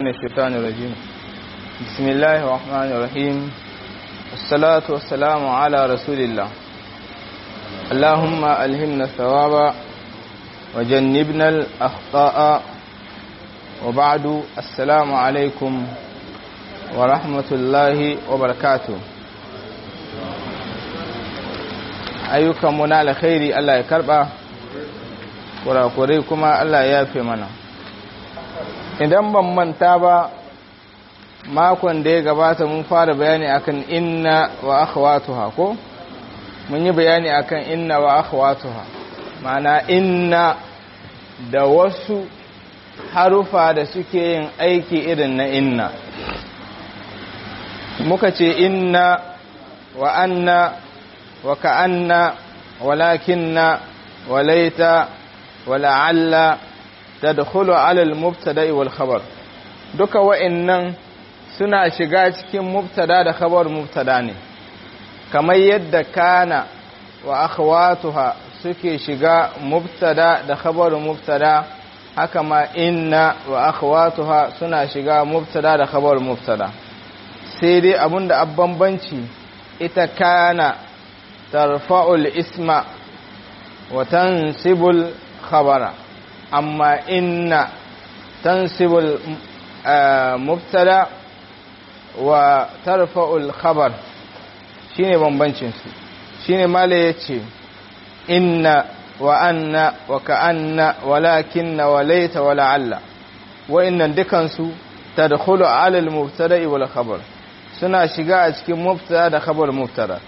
الشيطان الرجيم بسم الله الرحمن الرحيم الصلاة والسلام على رسول الله اللهم ألهمنا الثواب وجنبنا الأخطاء وبعد السلام عليكم ورحمة الله وبركاته ayyukan mu na alkhairi Allah ya karba kurakurai kuma Allah ya yafe mana idan ban manta ba makon da ya gabata mun fara bayani akan inna wa akhwatuha ko mun yi bayani akan inna wa akhwatuha ma'ana inna da wasu harufa da suke yin aiki irin na inna muka ce inna wa anna wa ka'anna walakinna walaita wala'alla tadkhulu 'ala al-mubtada'i wal khabar duka wa'annan suna shiga cikin mubtada da khabar mubtada ne kamar yadda kana wa akhwatuha suke shiga mubtada da khabar mubtada haka ma inna wa akhwatuha suna shiga mubtada da khabar mubtada sai dai abinda abbanbanci ita kana tarfa'ul isma wa tansibul khabara amma inna tansibul mubtada wa tarfa'ul khabar shine bambancin su shine mala yace inna wa anna wa ka'anna walakinna wa laita wa la'alla wa innan dukan su tadkhulu 'ala al-mubtada'i wal khabar suna shiga a cikin mubtada da khabar mubtada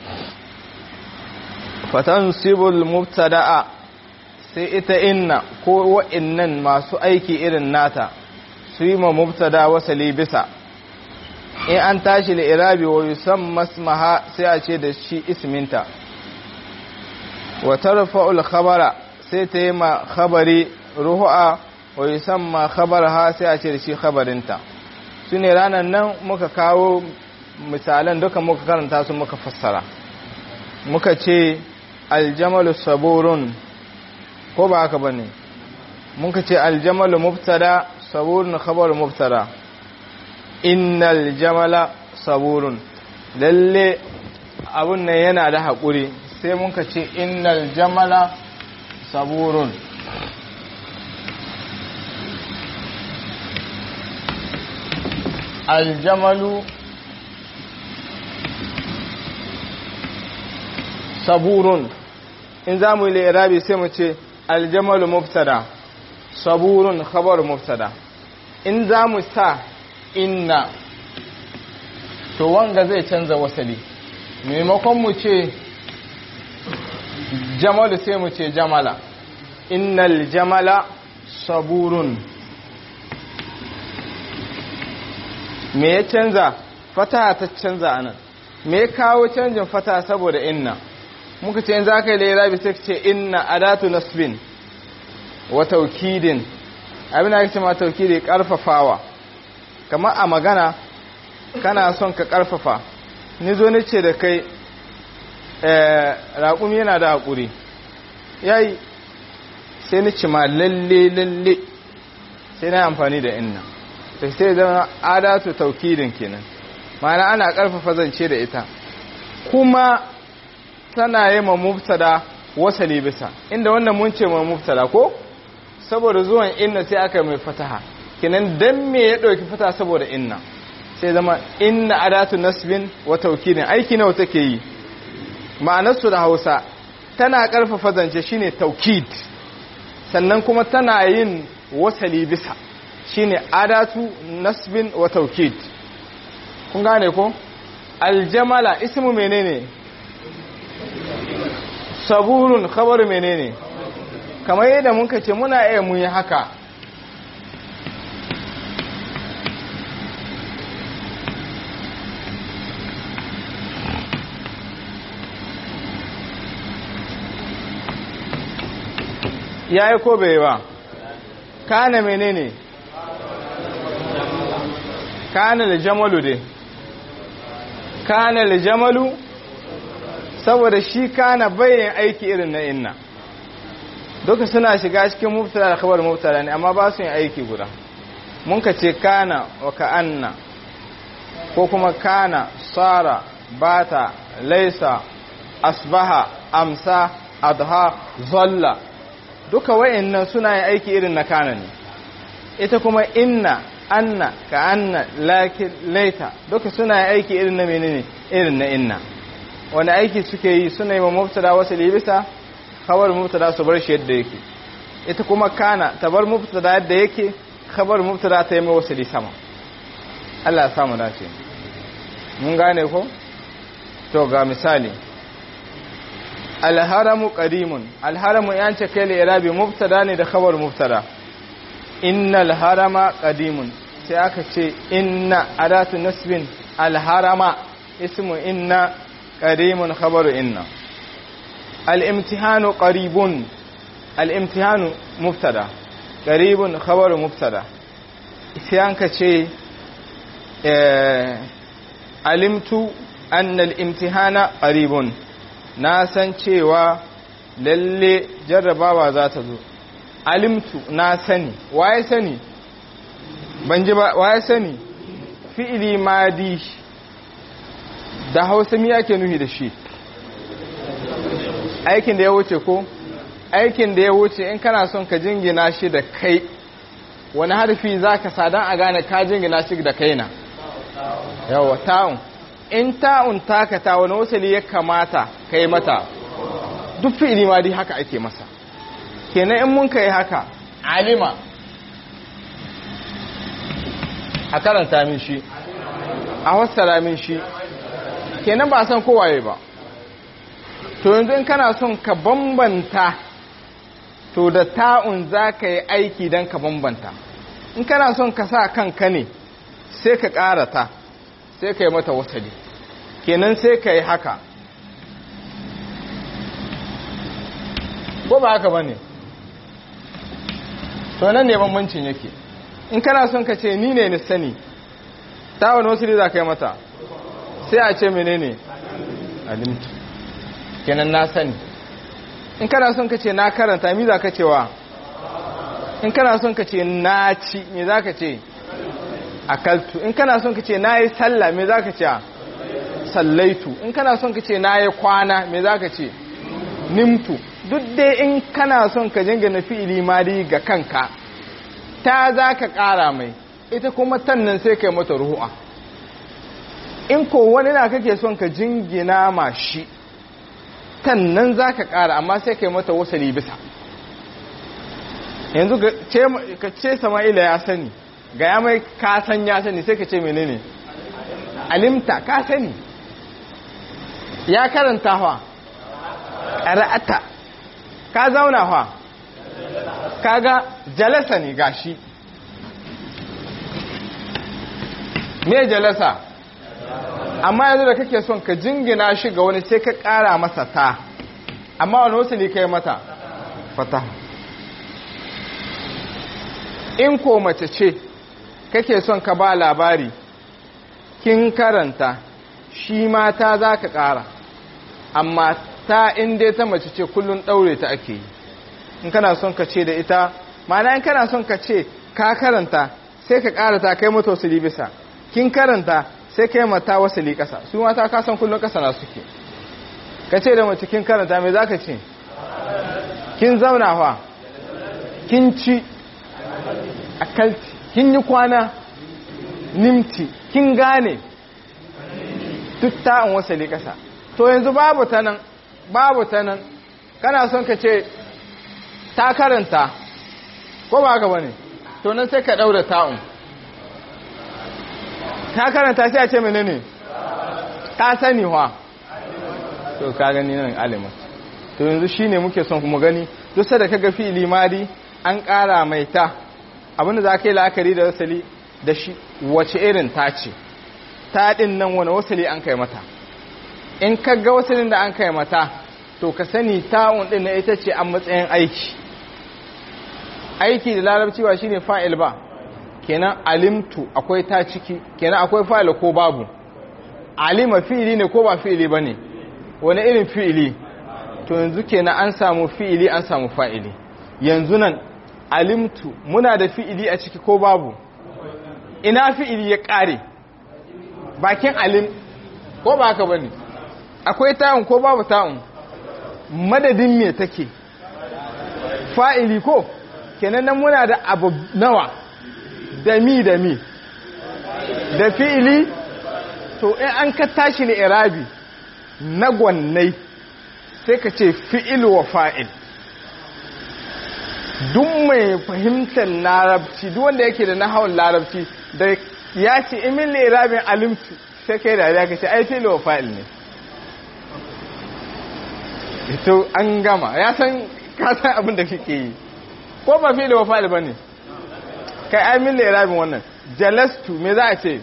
fatansibul mubtada'a sai ita inna ko wa'innan masu aiki irin nata su yi ma mubtada wasali bisa in an tashi da irabi wa yusamma ismaha sai a ce da shi isminta wa tarfa'ul khabara sai ta yi ma khabari ruhu'a wa yusamma khabaraha sai a ce da shi khabarinta su ne ranar nan muka kawo misalan duka muka karanta su muka fassara muka ce aljamalu saburun ko ba haka bane muka ce aljamalu mubtada saburun khabar mubtada innal jamala saburun lalle abun nan yana da haƙuri sai muka ce innal jamala saburun aljamalu saburun in za mu yi lirabi sai mu ce aljamalu mubtada saburun khabar mubtada in za mu sa inna to wanga zai canza wasali maimakon mu ce jamalu sai mu ce jamala innal jamala saburun me ya canza fata ta canza anan me ya kawo canjin fata saboda inna muka ce in za ka yi lairabi sai ce inna adatu nasbin wa taukidin abin ake ce ma taukidi karfafawa kamar a magana kana son ka karfafa ni zo ni ce da kai raƙumi yana da haƙuri yayi sai ni ci ma lalle lalle sai na amfani da inna ta sai zama adatu taukidin kenan ma'ana ana karfafa zance da ita kuma tana yi ma mubtada wasali bisa inda wannan mun ce ma mubtada ko saboda zuwan inna sai aka mai fataha kinan dan me ya dauki fata saboda inna sai zama inna adatu nasbin wa tawkidin aiki nawa take yi ma'anar su da Hausa tana karfafa zance shine taukid sannan kuma tana yin wasali bisa shine adatu nasbin wa tawkid kun gane ko aljamala ismu menene saburun khabar menene kamar yadda muka ce muna iya mun yi haka ya yi ko bai ba kana menene kana da jamalu dai kana da jamalu saboda shi kana bayan aiki irin na inna duka suna shiga cikin mubtada da khabar mubtada ne amma ba su yin aiki guda mun ka ce kana wa ka'anna ko kuma kana sara bata laisa asbaha amsa adha zalla duka wayannan suna yin aiki irin na kana ne ita kuma inna anna ka anna lakin laita duka suna yin aiki irin na menene irin na inna wani aiki suke yi suna yi wa mubtada wasu libisa khabar mubtada su bar shi yadda yake ita kuma kana ta bar mubtada yadda yake khabar mubtada ta yi mai wasu sama Allah ya samu dace mun gane ko to ga misali alharamu qadimun alharamu yan ce kai irabi mubtada ne da khabar mubtada innal harama qadimun sai aka ce inna adatu nasbin alharama ismu inna qadimun khabaru inna al-imtihanu qaribun al-imtihanu mubtada qaribun khabaru mubtada sai an ka ce alimtu anna al-imtihana qaribun na san cewa lalle jarrabawa za ta zo alimtu na sani waye sani ban ji ba waye sani fi'ili madi da hausa mi ake nuhi da shi aikin da ya wuce ko aikin da ya wuce in kana son ka jingina shi da kai wani harfi za ka sadan a gane ka jingina shi da kaina yawa ta'un in ta'un takata wani wasali ya kamata ka yi mata duk fi'ili ma dai haka ake masa kenan in mun kai haka alima a karanta min shi a wassara min shi kenan ba san kowaye ba to yanzu in kana son ka bambanta to da ta'un za ka yi aiki don ka bambanta in kana son ka sa kanka ne sai ka ƙarata sai ka yi mata wasali kenan sai ka yi haka ko ba haka ba ne to nan ne bambancin yake in kana son ka ce ni ne ni sani ta wani wasu za ka yi mata sai a ce menene alimtu kenan na sani in kana son ka ce na karanta mi za ka cewa in kana son ka ce na ci me za ka ce akaltu in kana son ka ce na yi sallah me za ka ce sallaitu in kana son ka ce na yi kwana me za ka ce nimtu duk dai in kana son ka jingina fi'ili madi ga kanka ta za ka ƙara mai ita kuma tannan sai ka yi mata ruhu'a in ko wani na kake son ka jingina ma shi tannan za ka ƙara amma sai ka yi mata wasali bisa yanzu ka ce sama'ila ya sani ga ya mai kasan ya sani sai ka ce menene alimta ka sani ya karanta wa ƙara'ata ka zauna wa kaga jalasa ne gashi me jalasa amma yanzu da kake son ka jingina shi ga wani sai ka ƙara masa ta amma wani wasu ne kai mata fata in ko mace ce kake son ka ba labari kin karanta shi mata za ka ƙara amma ta inda ta mace ce kullum ɗaure ta ake yi in kana son ka ce da ita mana in kana son ka ce ka karanta sai ka ƙara ta kai mata wasu bisa kin karanta sai kai mata wasu ƙasa su mata ka san kullum ƙasa na suke ka ce da mace kin karanta mai za ka ce kin zauna fa kin ci akalti kin yi kwana nimti kin gane duk ta'in wasali ƙasa to yanzu babu ta nan babu ta nan kana son ka ce ta karanta ko ba haka bane to nan sai ka daura ta'un ta karanta sai a ce menene ta sani wa to ka gani nan alimat to yanzu shine muke son kuma gani duk sai da kaga fi'ili madi an ƙara mai ta abinda za ka yi la'akari da wasali da shi wace irin ta ce ta ɗin nan wani wasali an kai mata in ka ga wasalin da an kai mata to ka sani ta'un ɗin na ita ce a matsayin aiki aiki da larabci ba shine fa'il ba kenan alimtu akwai ta ciki kenan akwai fa'il ko babu alima fi'ili ne ko ba fi'ili ba ne wani irin fi'ili to yanzu kenan an samu fi'ili an samu fa'ili yanzu nan alimtu muna da fi'ili a ciki ko babu ina fi'ili ya ƙare bakin alim ko ba haka bane akwai ta'un ko babu ta'un madadin me take fa'ili ko kenan nan muna da abu nawa da mi da mi da fi'ili to in an ka tashi ne irabi na gwannai sai ka ce fi'il wa fa'il duk mai fahimtar larabci duk wanda yake da nahawar larabci da ya ce imin irabin alimtu sai kai da ya kace ai fi'il wa fa'il ne ito an gama ya san ka san abin da kake yi ko ba fi'il wa fa'il bane kai ai min irabin wannan jalastu me za a ce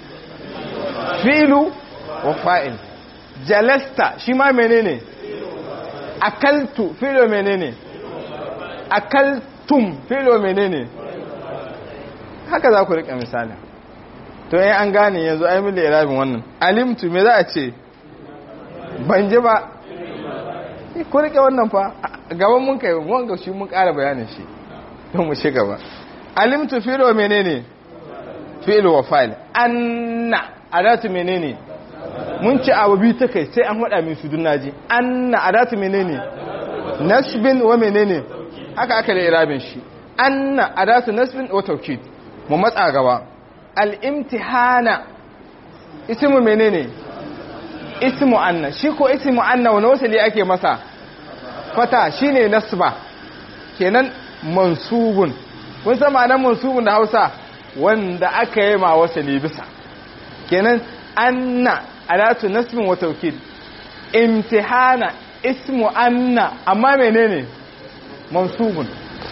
fi'lu wa fa'il jalasta shi ma menene akaltu fi'lu menene akaltum fi'lu menene haka za ku rika misali to yin an gane yanzu ai mili irabin wannan alimtu me za a ce ban ji ba ku rike wannan fa gaban mun kai mun ga shi mun ƙara bayanin shi don mu ci gaba alimtu fi'lu menene fi'lu wa fa'il anna adatu menene mun ci abu biyu ta kai sai an hada min su dunnaji anna adatu menene nasbin wa menene haka aka da irabin shi anna adatu nasbin wa tawkid mu matsa gaba al-imtihana ismu menene ismu anna shi ko ismu anna wani wasali ake masa fata shine nasba kenan mansubun kun san ma'anar mansubun da Hausa wanda aka yi ma wasali bisa kenan anna adatu nasbin wa tawkid imtihana ismu anna amma menene mansubun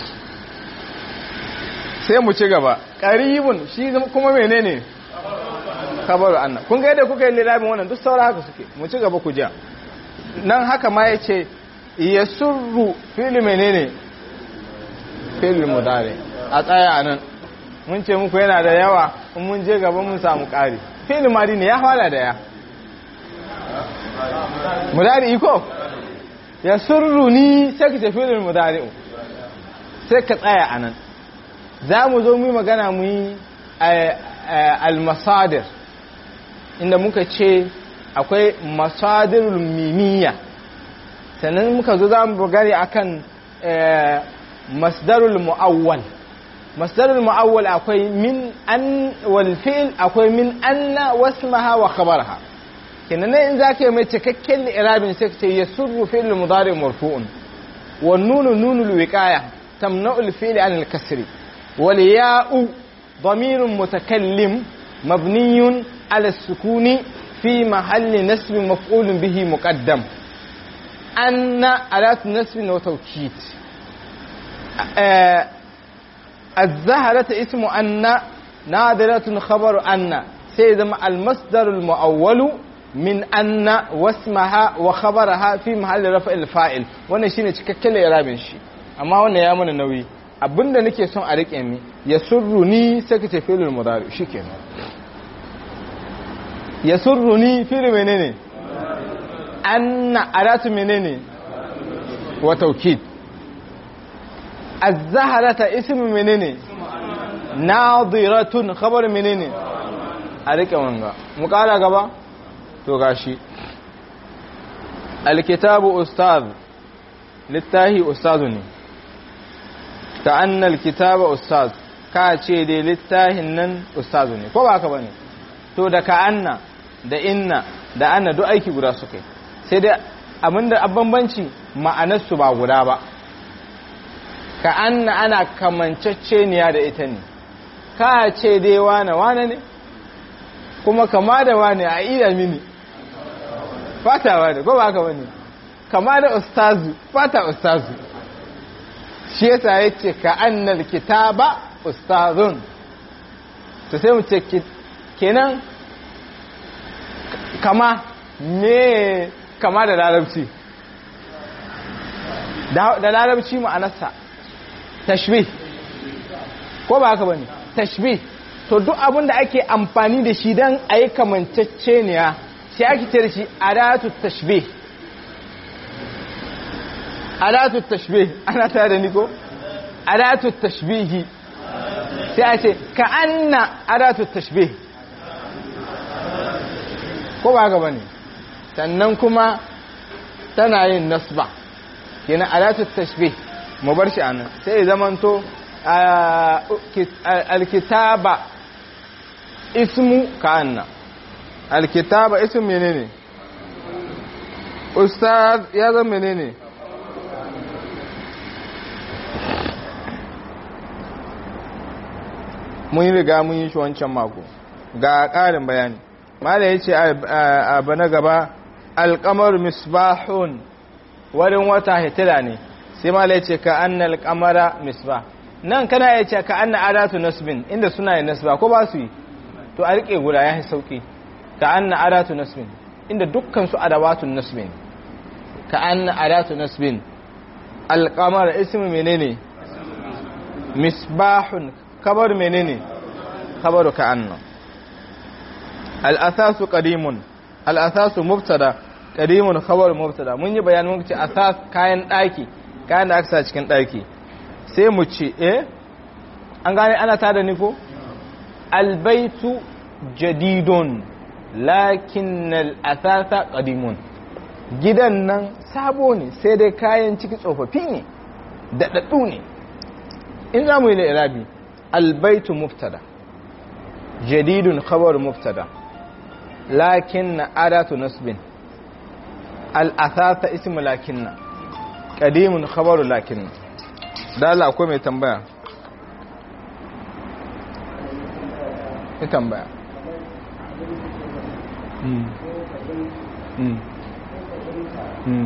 sai mu ci gaba qaribun shi kuma menene kabaru anna kun ga yadda kuka yi lirabin wannan duk saura haka suke mu ci gaba ku ja nan haka ma yace yasurru fili menene fili mudari a tsaya anan mun ce muku yana da yawa in mun je gaba mun samu ƙari fili madi ne ya fara da ya mudari iko ya surru ni sai ka ce filin mudari sai ka tsaya a nan za mu zo mu yi magana mu yi almasadir inda muka ce akwai masadirul mimiya sannan muka zo za mu gani akan masdarul mu'awwal masdarul mu'awwal akwai min an wal fi'l akwai min anna wasmaha wa khabarha kenan ne in zaka yi mai cikakken irabin sai ka ce yasurru fi'l mudari marfu'un wan nunu nunul wiqaya tamna'u al fi'l an al kasri wal ya'u ضمير متكلم مبني على السكون في محل نسب مفعول به مقدم أن أداة نسب وتوكيد آه الزهرة اسم أن نادرة خبر أن سيدما المصدر المؤول من أن واسمها وخبرها في محل رفع الفاعل wannan shine cikakken irabin shi amma wannan ya mana nauyi abinda nake son a rike mi ya surruni sai ka ce fi'lul mudari shikenan ya surruni fi'l menene anna adatu menene wa tawkid الزهرة اسم منين ناظرة خبر منين أريك وانغا مقالة قبا توغاشي الكتاب أستاذ للتاهي أستاذني كأن الكتاب أستاذ كاتشي دي للتاهي نن أستاذني كو باك بني تو da ka'anna da inna da anna duk aiki guda suke sai dai abinda abbanbanci ma'anarsu ba guda ba ka anna ana kamanceceniya da ita ne ka ce dai wane wane ne kuma kama da wane a iya mini fatawa da ko ba ka wani kama da ustazu fata ustazu shi yasa ya ce ka annal kitaba ustazun to sai mu ce kenan kama me kama da larabci da larabci ma'anarsa tashbih ko ba haka bane tashbih to duk abin da ake amfani da shi dan ayi kamanceceniya sai ake ce da shi adatu tashbih adatu tashbih ana tare da ni ko adatu tashbihi sai a ce ka anna adatu tashbih ko ba gaba ne sannan kuma tana yin nasba kenan adatu tashbih mu bar shi anan sai ya zamanto alkitaba ismu ka anna alkitaba ismu menene ustaz ya zama menene mun yi riga mun yi shi wancan mako ga ƙarin bayani mala ya ce abu na gaba alƙamar misbahun wurin wata hitila ne sai mala ya ce ka anna alƙamara misbah nan kana ya ce ka anna adatu nasbin inda suna yi nasba ko ba su yi to a riƙe guda ya yi sauƙi ka anna adatu nasbin inda dukkan su adawatun nasbin ka anna adatu nasbin alƙamar ismi menene misbahun kabar menene kabaru ka anna al'asasu qadimun al'asasu mubtada qadimun khabar mubtada mun yi bayanin mun ce asas kayan daki kayan da aka sa cikin daki sai mu ce eh an gane ana tada ni ko albaitu jadidun lakin al'asasa qadimun gidan nan sabo ne sai dai kayan ciki tsofaffi ne daɗaɗɗu ne in za mu yi da irabi albaitu mubtada jadidun khabar mubtada lakin adatu nasbin al'athata ismu lakinna qadimun khabaru lakinna dala akwai mai tambaya ni tambaya mm mm mm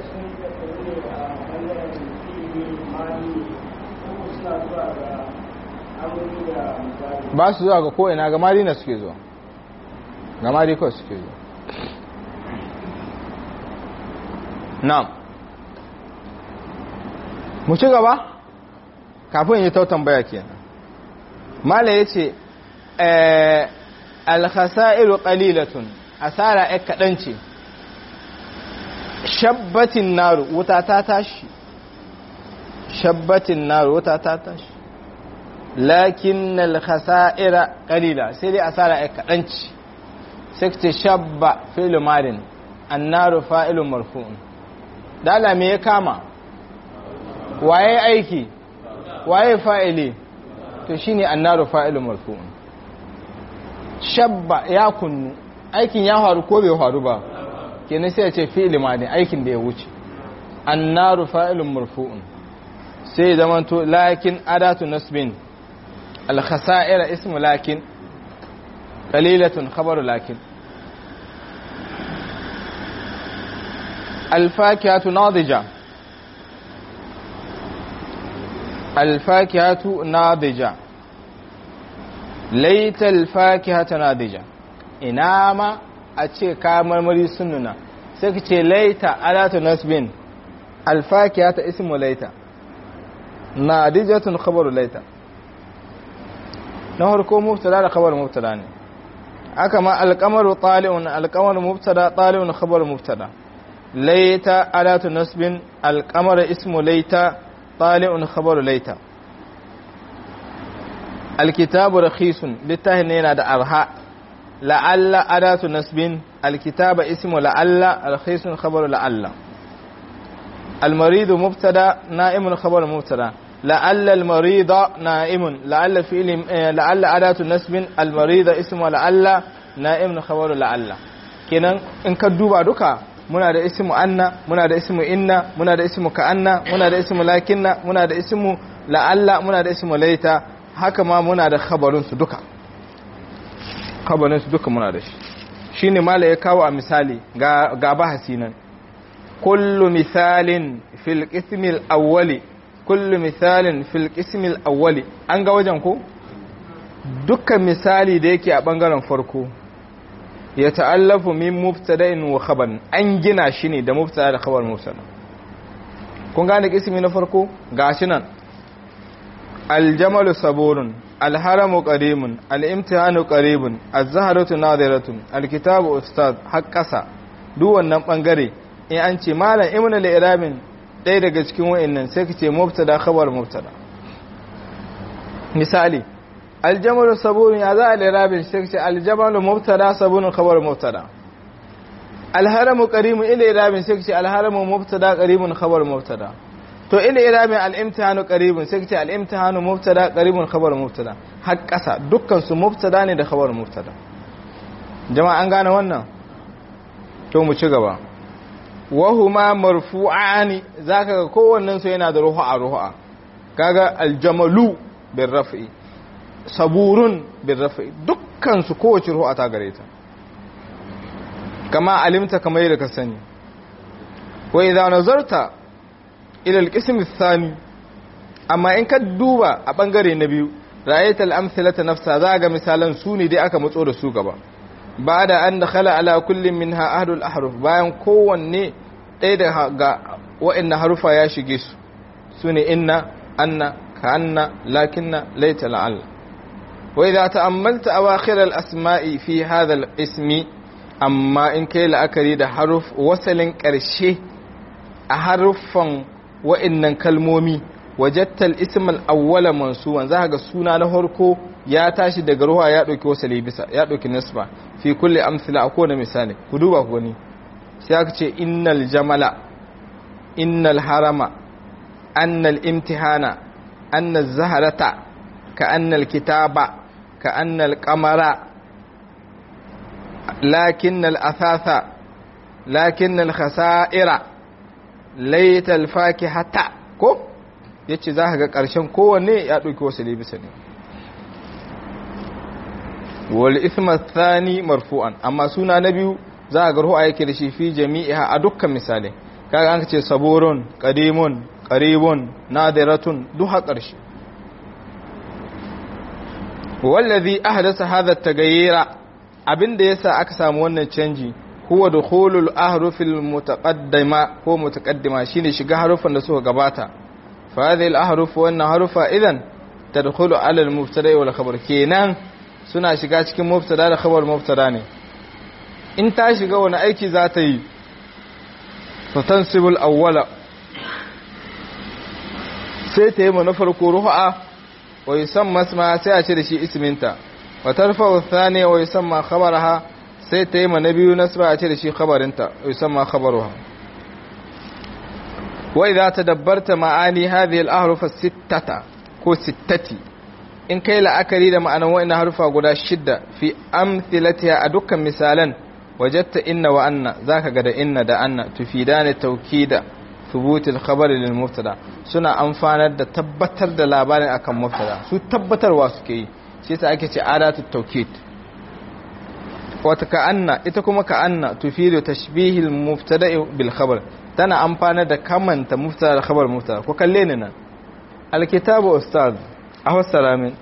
ba su zuwa ga ko'ina ga marina suke zuwa ga marina suke zuwa na mu ci gaba kafin yi tautan baya kenan mala ya ce alhasairu qalilatun asara ya kaɗan ce shabbatin naru wuta ta tashi shabbatin naru wuta ta tashi lakin alkhasa'ira qalila sai dai asara ai kadanci sai ce shabba fi'lu madin annaru fa'ilun marfu'un dala me ya kama waye aiki waye fa'ili to shine annaru fa'ilun marfu'un shabba ya kunnu aikin ya faru ko bai faru ba kenan sai ya ce fi'lu madin aikin da ya wuce annaru fa'ilun marfu'un sai zamanto lakin adatu nasbin الخسائر اسم لكن قليلة خبر لكن الفاكهة ناضجة الفاكهة ناضجة ليت الفاكهة ناضجة إنما أتشي كامل مري سننا سكتشي ليت ألا نسبين الفاكهة اسم ليت ناضجة خبر ليت na harko mubtada da khabar mubtada ne aka ma alqamaru tali'un alqamaru mubtada tali'un khabar mubtada layta alatu nasbin alqamara ismu layta tali'un khabar layta alkitabu rakhisun littahin yana da arha la'alla adatu nasbin alkitaba ismu la'alla rakhisun khabar la'alla المريض مبتدا نائم خبر مبتدا لعل المريض نائم لعل فعل لعل أداة نسب المريض اسم لعل نائم خبر لعل kenan in ka duba duka muna da ismu anna muna da ismu inna muna da ismu ka'anna muna da ismu lakinna muna da ismu la'alla muna da ismu laita haka ma muna da khabarun su duka khabarun su duka muna da shi shine mala ya kawo a misali ga ga bahasi nan kullu misalin fil qismil awwali kullu misalin fil qismil awwali an ga wajen ko dukkan misali da yake a bangaren farko ya ta'allafu min mubtada'in wa khabar an gina shi ne da mubtada da khabar mubtada kun gane qismi na farko gashi nan aljamalu saburun alharamu qarimun alimtihanu qaribun az-zahratu nadiratun alkitabu ustad haqqasa duk wannan bangare in an ce malam ibn al-irabin ɗaya daga cikin wa'annan sai ka ce mubtada khabar mubtada misali aljamalu sabunun ya za a lirabin sai ce aljamalu mubtada sabunun khabar mubtada alharamu qarimun ila irabin sai ce alharamu mubtada qarimun khabar mubtada to ila irabin al-imtihanu qaribun sai ce al-imtihanu mubtada qaribun khabar mubtada har kasa dukkan su mubtada ne da khabar mubtada jama'a an gane wannan to mu ci gaba wahuma marfu'ani zaka ga kowannen su yana da ruhu'a ruhu'a kaga aljamalu bil raf'i saburun bil raf'i dukkan su kowace ruhu'a ta gare ta kama alimta kamar yadda ka sani wa idza nazarta ila alqism athani amma in ka duba a bangare na biyu ra'ayta al-amthilata nafsa zaga misalan su ne dai aka matso da su gaba ba da an dakhala ala kullum minha ahlul ahruf bayan kowanne ɗaya da ga wa'anna harufa ya shige su sune inna anna ka'anna lakinna laita la'alla wa idza ta'ammalta awakhir al-asma'i fi hadha al-ismi amma in kai la'akari da haruf wasalin ƙarshe a haruffan wa'annan kalmomi wajatta al-ism al-awwala mansuban za ga suna na farko ya tashi daga ruwa ya ɗauki wasali bisa ya ɗauki nisba fi kulle amsila a kowane misali ku duba ku gani sai aka ce innal jamala innal harama annal imtihana annal zaharata ka annal kitaba ka annal kamara lakinnal asasa lakinnal khasa'ira laital fakihata ko yace za ka ga ƙarshen kowanne ya ɗauki wasali bisa ne wal isma thani marfu'an amma suna na biyu za a ga ruwa yake da shi fi jami'iha a dukkan misalai kaga an ce saburun qadimun qaribun nadiratun duha ƙarshe wallazi ahdasa hadha at-taghayyira abinda yasa aka samu wannan canji huwa dukhulul ahrufil mutaqaddima ko mutaqaddima shine shiga harufan da suka gabata fa hadhihi al-ahruf wa anna harufa idan tadkhulu ala al-mubtada wal khabar kenan suna shiga cikin mubtada da khabar mubtada ne in ta shiga wani aiki za ta yi fatansibul awwala sai ta yi mana farko ruha wa yusamma isma sai a ce da shi isminta wa tarfa'u thaniya wa yusamma khabaraha sai ta yi mana biyu nasba a ce da shi khabarinta wa yusamma khabaruha wa idza tadabbarta ma'ani hadhihi al-ahruf as-sittata ko sittati in kai la'akari da ma'anan wa'ina harufa guda shidda fi amthilatiha a dukkan misalan wajatta inna wa anna zaka ga da inna da anna tufidani tawkida thubutil khabar lil mubtada suna amfanar da tabbatar da labarin akan mubtada su tabbatarwa suke yi shi yasa ake ce adatu tawkid wata ka anna ita kuma ka anna tufidu tashbihil mubtada bil khabar tana amfanar da kamanta mubtada da khabar mubtada ko kalle ni nan alkitabu ustaz a fassara min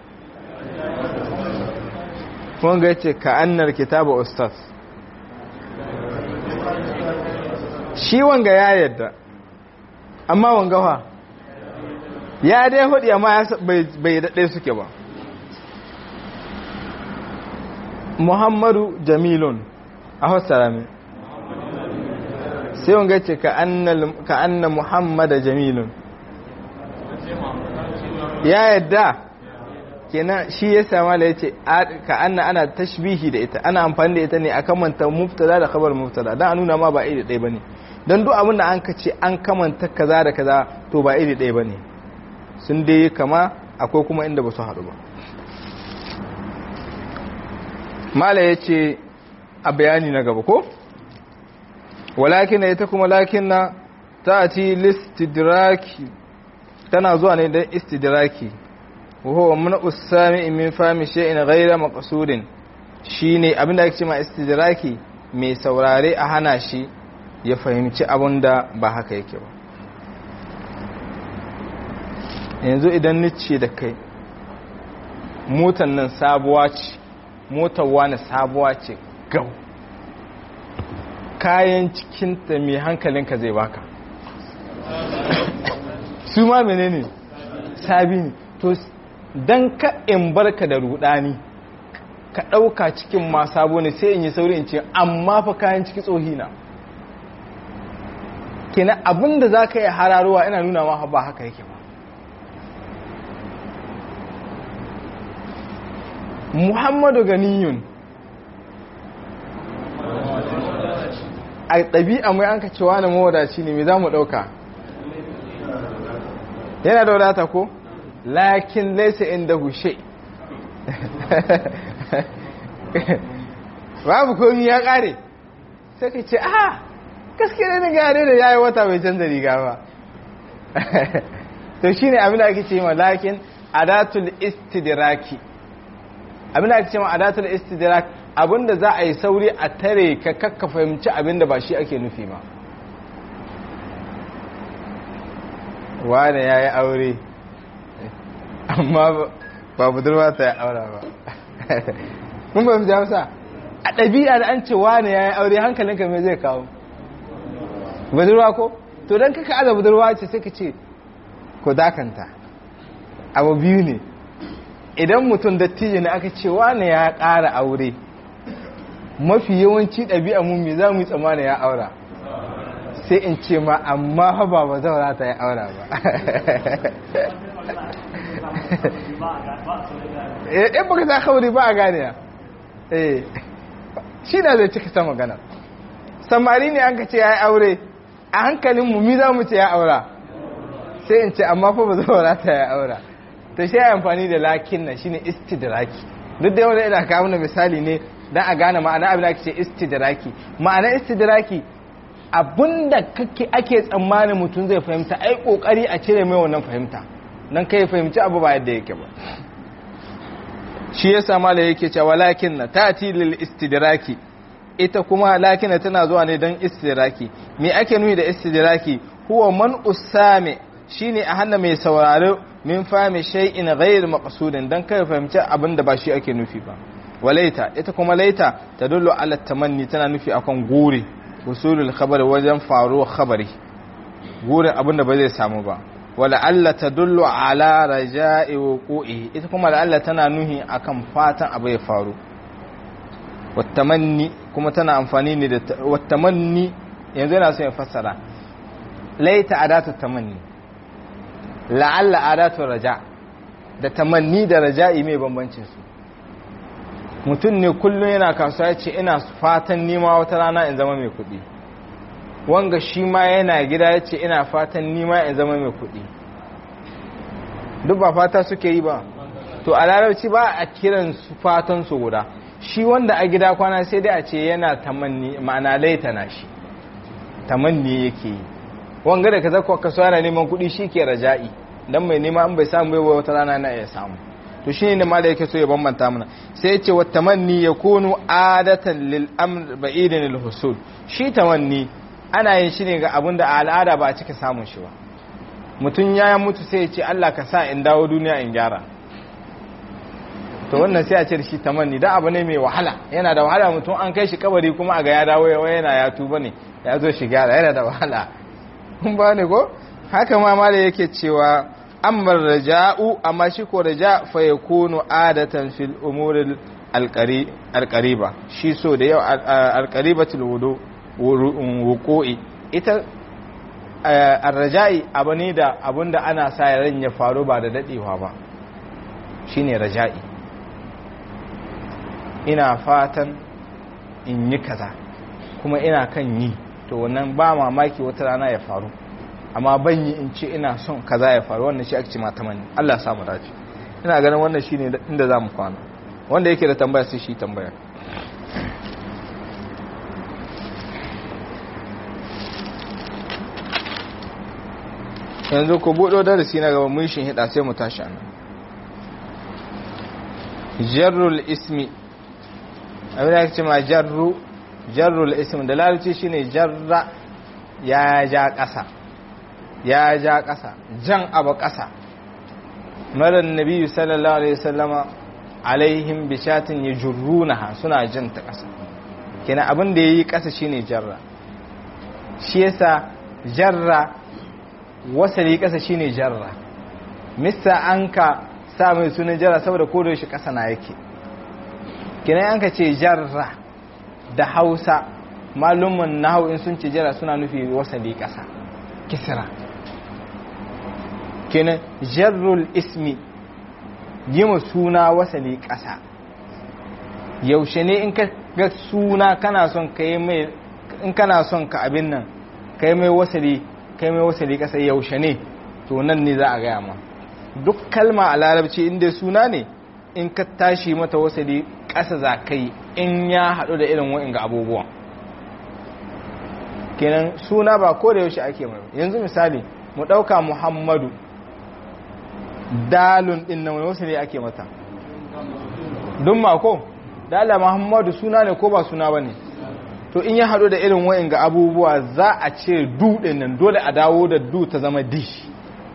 kun ga yace ka annar kitabu ustaz shi wanga ya yadda amma wanga fa ya dai hudu amma bai daɗe suke ba muhammadu jamilun a fassara min sai wanga yace ka anna muhammada jamilun ya yadda kenan shi ya sama da ya ce ka anna ana tashbihi da ita ana amfani da ita ne a kamanta mubtada da khabar mubtada dan a nuna ma ba iri ɗaya bane dan duk abin da an ka ce an kamanta kaza da kaza to ba iri ɗaya bane sun dai kama akwai kuma inda ba su haɗu ba mala ya ce a bayani na gaba ko walakin ita kuma lakin na ta ci listidraki tana zuwa ne don istidraki وهو من السامع من فهم شيء غير مقصود shine abin da ake cewa istidraki mai saurare a hana shi ya fahimci abin da ba haka yake ba yanzu idan nice da kai motan nan sabuwa ce motar wani sabuwa ce gau kayan cikinta mai hankalinka zai baka su ma menene sabi ne to don ka in barka da rudani ka ɗauka cikin ma sabo ne sai in yi sauri in ce amma fa kayan ciki tsohina kenan abinda za ka yi hararowa ina nuna ma ba haka yake ba muhammadu ganiyun a ɗabi'a mai an ka cewa na mawadaci ne mai za mu ɗauka yana da wadata ko lakin laisa inda hushe babu komi ya ƙare sai ka ce ah gaske ne gare da yayi wata bai canza riga ba to shine abin da ake ce ma lakin adatul istidraki abin da ake ce ma adatul istidrak abinda za a yi sauri a tare ka kakka fahimci abinda ba shi ake nufi ba wane ya yi aure amma ba budurwa ta yi aura ba kun ba fi hausa a ɗabi'a da an ce wane ya yi aure hankalinka mai zai kawo budurwa ko to don kaka aza budurwa ce sai ka ce ko dakanta abu biyu ne idan mutum dattijo ne aka ce wane ya ƙara aure mafi yawanci ɗabi'a mummi za mu yi tsammani ya aura sai in ce ma amma haba ba zaura ta yi aura ba in baka ta kauri ba a gane ya shi na zai cika ta magana samari ne an ka ce ya yi aure a hankalin mummi za mu ce ya aura sai in ce amma fa ba zaura ta yi aura ta shi amfani da lakin na shine istidraki duk da wanda ina kawo na misali ne dan a gane ma'ana abin da ake ce istidraki ma'ana istidraki abinda kake ake tsammanin mutum zai fahimta ai kokari a cire mai wannan fahimta dan kai fahimci abu ba yadda yake ba shi yasa malai yake cewa lakin na tati lil istidraki ita kuma lakin tana zuwa ne dan istidraki me ake nuni da istidraki huwa man usame shine a hana mai sauraro min fahimi shay'in ghayr maqsudin dan kai fahimci abin da ba shi ake nufi ba walaita ita kuma laita tadullu ala tamanni tana nufi akan gure usulul khabar wajen faruwar khabari gurin abin da ba zai samu ba wala alla tadullu ala raja'i wuqu'i ita kuma la alla tana nuhi akan fatan abu ya faru wattamanni kuma tana amfani ne da wattamanni yanzu yana so ya fassara laita adatu tamanni la'alla adatu raja da tamanni da raja'i mai bambancin su mutum ne kullum yana kasuwa ya ce ina fatan nima wata rana in zama mai kuɗi wanga shi ma yana gida ya ce ina fatan nima in zama mai kuɗi duk ba fata suke yi ba to a larabci ba a kiran su fatan su guda shi wanda a gida kwana sai dai a ce yana tamanni ma'ana laitana shi tamanni yake yi wanga da ka zakwa kasuwa yana neman kuɗi shi ke raja'i don mai nema an bai samu bai wata rana na iya samu to shi ne mala yake so ya bambanta mana sai ya ce wa tamanni ya kunu adatan lil amr ba'idin lil husul shi tamanni ana yin shi ne ga abin da a al'ada ba a cika samun shi ba mutum ya mutu sai ya ce Allah ka sa in dawo duniya in gyara to wannan sai a ce shi tamanni da abu ne mai wahala yana da wahala mutum an kai shi kabari kuma a ga ya dawo yana ya tuba ne ya zo shi gyara yana da wahala kun ba ne ko haka ma mala yake cewa amma raja'u amma shi ko raja fa yakunu adatan fil umuril alqariba shi so da yau alqaribatul wudu wuqu'i ita arraja'i abu ne da abinda ana sa ran ya faru ba da dadewa ba shine raja'i ina fatan in yi kaza kuma ina kan yi to wannan ba mamaki wata rana ya faru amma ban yi in ce ina son kaza ya faru wannan shi ake ce mata mani Allah ya samu dace ina ganin wannan shine inda zamu kwana wanda yake da tambaya sai shi tambaya yanzu ku buɗo darasi na gaba mun shin hida sai mu tashi anan jarrul ismi abin da ake ce ma jarru jarrul ismi da larabci shine jarra ya ja ƙasa ya ja ƙasa jan abu ƙasa marar nabi sallallahu alaihi wasallama alaihim bishatin ya jurrunaha suna jan ta ƙasa kina abin da ya yi ƙasa shine jarra shi yasa jarra wasali ƙasa shine jarra mista an ka sa mai sunan jarra saboda kodo shi ƙasa na yake kina an ka ce jarra da hausa malumin nahu in sun ce jarra suna nufi wasali ƙasa kisra kenan jarrul ismi yi suna wasali ƙasa yaushe ne in ka ga suna kana son ka yi mai in kana son ka abin nan ka yi mai wasali ka yi mai wasali kasa yaushe ne to nan ne za a gaya ma duk kalma a larabci inda suna ne in ka tashi mata wasali kasa za ka yi in ya haɗu da irin wa'in ga abubuwan kenan suna ba ko da yaushe ake mai yanzu misali mu ɗauka muhammadu dalun ɗin nan wani wasali ake mata dun mako dala muhammadu suna ne ko ba suna ba ne to in ya haɗu da irin wa'in ga abubuwa za a ce du ɗin nan dole a dawo da du ta zama dish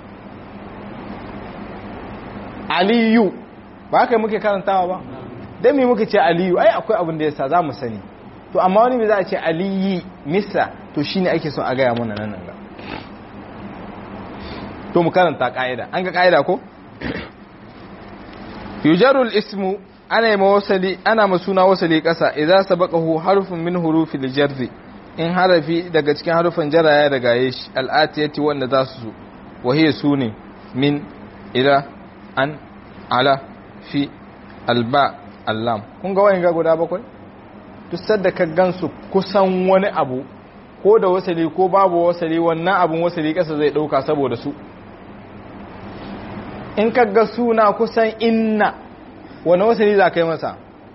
aliyu ba haka muke karantawa ba don me muke ce aliyu ai akwai abin da ya sa za mu sani to amma wani bai za a ce aliyi misa to shi ne ake son a gaya mana nan ga to mu karanta ƙa'ida an ga ƙa'ida ko yujarul ismu ana yi wasali ana masuna wasali ƙasa idza sabaqahu harfun min hurufil jarri in harafi daga cikin harufan jara ya daga shi al'atiyati wanda za su zo wa hiya sune min ila an ala fi alba allam kun ga wayan ga guda bakwai duk sadda ka gansu kusan wani abu ko da wasali ko babu wasali wannan abun wasali ƙasa zai ɗauka saboda su in ka ga suna kusan inna wani wasali za ka yi masa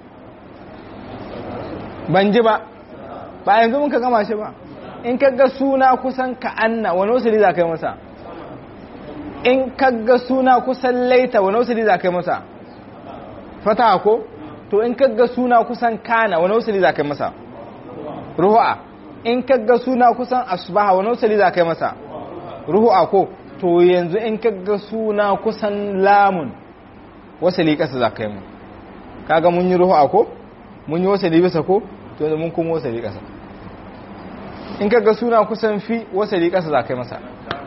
ban ji ba ba yanzu mun ka gama shi ba in ka ga suna kusan ka'anna wani wasali za ka yi masa in ka ga suna kusan laita wani wasali za ka yi masa fata ko to in ka ga suna kusan kana wani wasali za ka yi masa ruhu'a in ka ga suna kusan asbaha wani wasali za ka yi masa ruhu'a ko to yanzu in ka ga suna kusan lamun wasali kasa za ka yi mu kaga mun yi ruhu'a ko mun yi wasali bisa ko to yanzu mun kuma wasali kasa in ka ga suna kusan fi wasali kasa za ka yi masa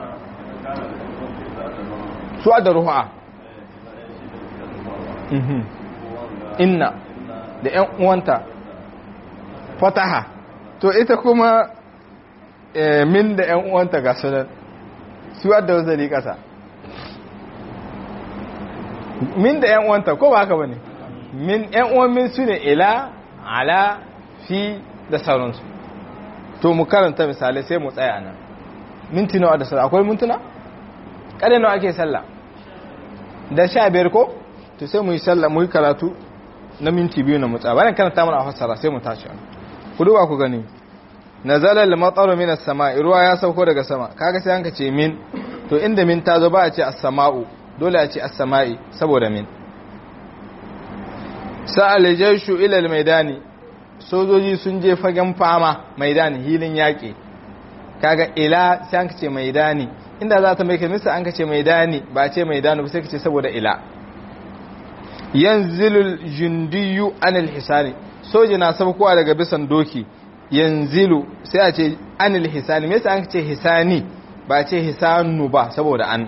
su da ruhu'a inna da ‘yan uwanta fataha to ita kuma min da ‘yan uwanta ga sunan su da wazari ƙasa min da ‘yan uwanta ko ba haka ba ne min ‘yan uwan min su ne ila ala fi da sauransu to mu karanta misalai sai mu tsaya nan minti nawa da sallah akwai mintuna? ƙare nawa ake sallah da sha biyar ko? to sai mu yi sallah mu yi karatu na minti biyu na mutsa bayan karanta mana a fassara sai mu tashi ku duba ku gani nazala al-mataru min as-sama'i ruwa ya sauko daga sama kaga sai anka ce min to inda min ta zo ba a ce as-sama'u dole a ce as-sama'i saboda min sa'al jayshu ila al-maidani sojoji sun je fagen fama maidani hilin yaki kaga ila sai anka ce maidani inda za ta mai kamisa anka ce maidani ba a ce maidani ba sai ka ce saboda ila yanzilul jundiyu anil hisani soja na sabkowa daga bisan doki yanzilu sai a ce anil hisani me yasa an ce hisani ba ce hisanu ba saboda an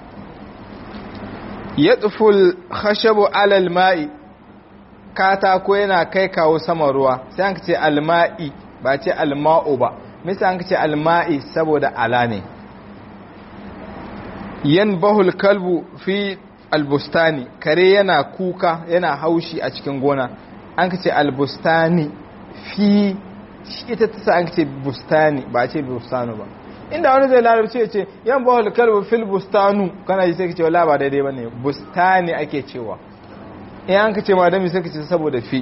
yatful khashabu alal ma'i katako yana kai kawo sama ruwa sai an ce alma'i ba ce alma'u ba me yasa an ce alma'i saboda ala ne yanbahul kalbu fi albustani kare yana kuka yana haushi a cikin gona an ka ce albustani fi ita ta sa an ka ce bustani ba ce bustanu ba inda wani zai larabci ya ce yan bahul kalbu fil bustanu kana ji sai ka ce wala ba daidai bane bustani ake cewa in an ka ce ma dami sai ka ce saboda fi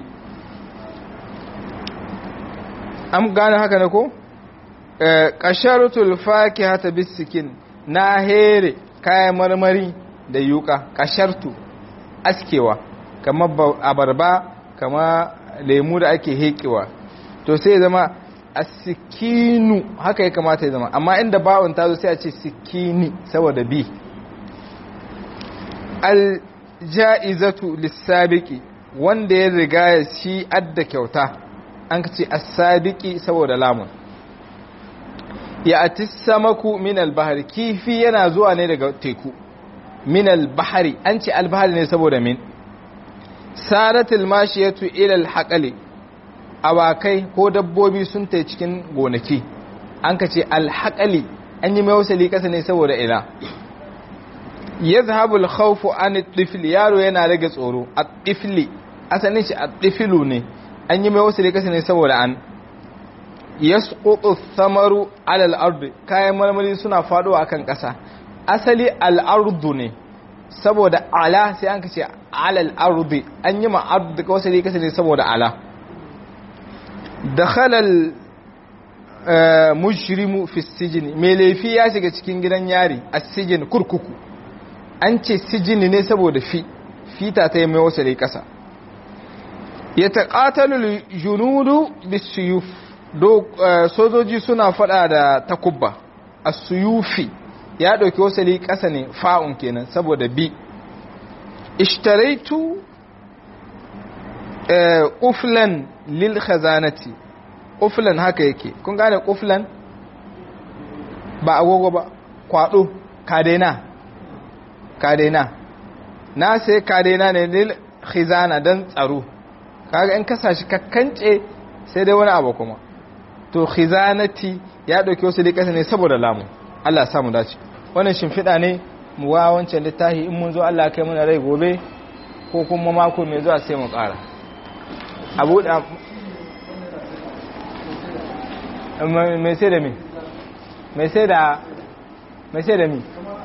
an gane haka ne ko qasharatul fakihata bisikin na here kayan marmari da yuka kashartu askewa kamar abarba kama lemu da ake hekewa to sai zama asikinu haka ya kamata ya zama amma inda bawon ta zo sai a ce sikini saboda bi alja'izatu lissabiki wanda ya riga ya shi adda kyauta an ka ce asabiki saboda lamun ya ati samaku min albahar kifi yana zuwa ne daga teku min albahari an ce albahari ne saboda min saratul mashiyatu ila alhaqali awakai ko dabbobi sun tai cikin gonaki an ka ce alhaqali an yi mai wasali kasa ne saboda ila yadhhabu alkhawfu an at-tifli yaro yana rage tsoro at-tifli asalin shi addifilu ne an yi mai wasali kasa ne saboda an yasqutu thamaru ala al-ard kayan marmari suna faduwa akan kasa asali al-ardu ne saboda ala sai an kace ala al-ard an yi ma ard da wasali kasa ne saboda ala dakhala al-mujrimu fi sijni mai laifi ya shiga cikin gidan yari as-sijin kurkuku an ce sijini ne saboda fi fita ta yi mai wasali kasa ya taƙatalu junudu bisuyuf sojoji suna fada da takubba a suyufi ya ɗauki wasali ƙasa ne fa'un kenan saboda bi ishtaraitu ƙuflan lil khazanati ƙuflan haka yake kun gane ƙuflan ba agogo ba kwaɗo kadena kadena na sai kadena ne lil khizana don tsaro kaga in kasa shi kakkance sai dai wani abu kuma to khizanati ya dauke wasu dai kasa ne saboda lamu Allah samu dace wannan shimfiɗa ne mu wa wancan littafi in mun zo Allah kai mana rai gobe ko kuma mako mai zuwa sai mu ƙara abu da mai sai da mi mai sai da mai sai da mi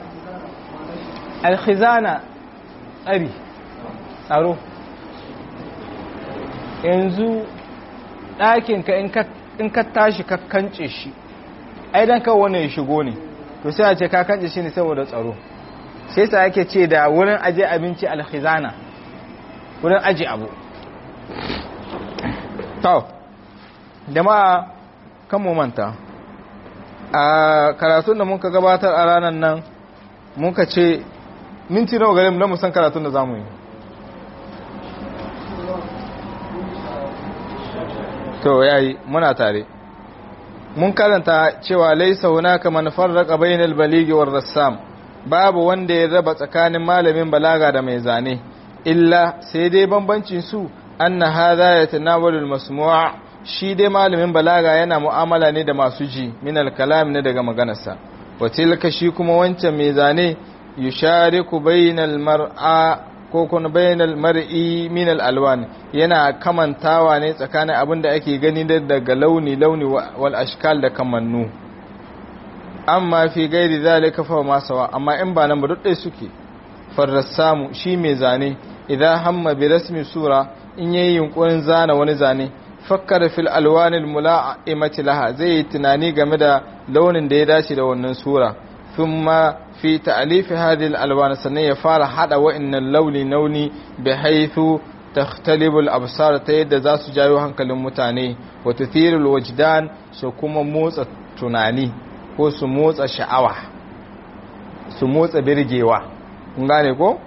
alkhizana tsari tsaro yanzu ɗakinka in ka tashi ka kance shi ai dan kawo wani ya shigo ne to sai a ce ka kance shi ne saboda tsaro sai sa ake ce da wurin aje abinci alkhizana wurin aje abu to jama'a kan mu manta a karatun da muka gabatar a ranar nan muka ce minti nawa gare mu don mu san karatun da zamu yi to yayi muna tare mun karanta cewa laisa hunaka man farraqa bainal baligi war rassam babu wanda ya raba tsakanin malamin balaga da mai zane illa sai dai bambancin su anna hadha yatanawalu almasmu' shi dai malamin balaga yana mu'amala ne da masu ji min alkalam ne daga maganarsa wa tilka shi kuma wancan mai zane yushariku bainal mar'a ko kuma bainal mar'i min alwan yana kamantawa ne tsakanin abin da ake gani daga launi launi wal ashkal da kamannu amma fi gairi zalika fa ma sawa amma in ba nan ba duk dai suke farrasamu shi mai zane idan hamma bi rasmi sura in yayi yunkurin zana wani zane fakkara fil alwanil mula'imati laha zai yi tunani game da launin da ya dace da wannan sura thumma fi ta'alifi hadhihi alwan sannan ya fara hada wa'annan launi launi bi haythu takhtalibu al-absar ta yadda za su jawo hankalin mutane wa tuthiru al-wajdan su kuma motsa tunani ko su motsa sha'awa su motsa birgewa kun gane ko